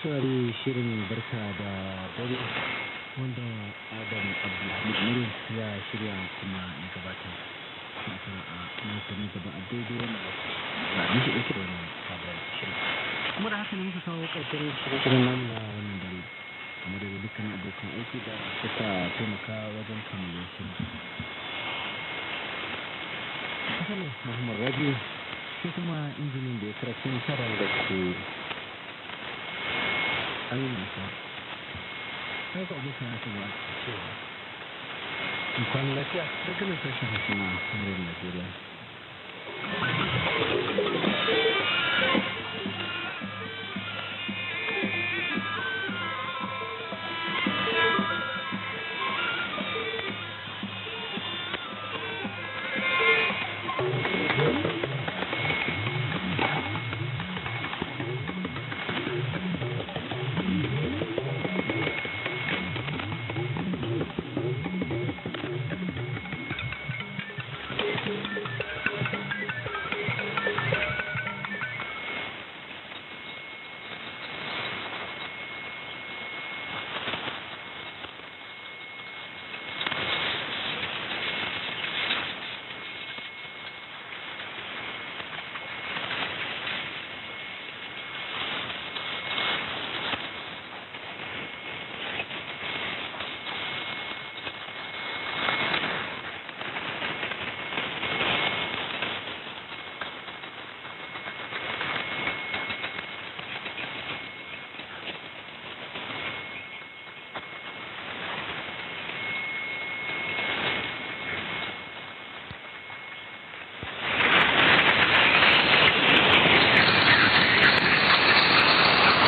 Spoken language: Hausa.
saurari shirin barka da dare wanda Adam Abdulhamid ya shirya kuma ya gabatar. Fata a nasa na gaba a daidai wani ba ni shi ɗauke da wani sabon shirin. Kuma da haka ne muka kawo ƙarshen shirin namu na wannan dare. Kamar da dukkan abokan aiki da suka taimaka wajen kammala shirin. Hassan Muhammad Rabi shi kuma injinin da ya karatu tara da ke ayyuka sai ka abokan ya ba cewa in kwan lafiya daga nan sashen suna muryar Najeriya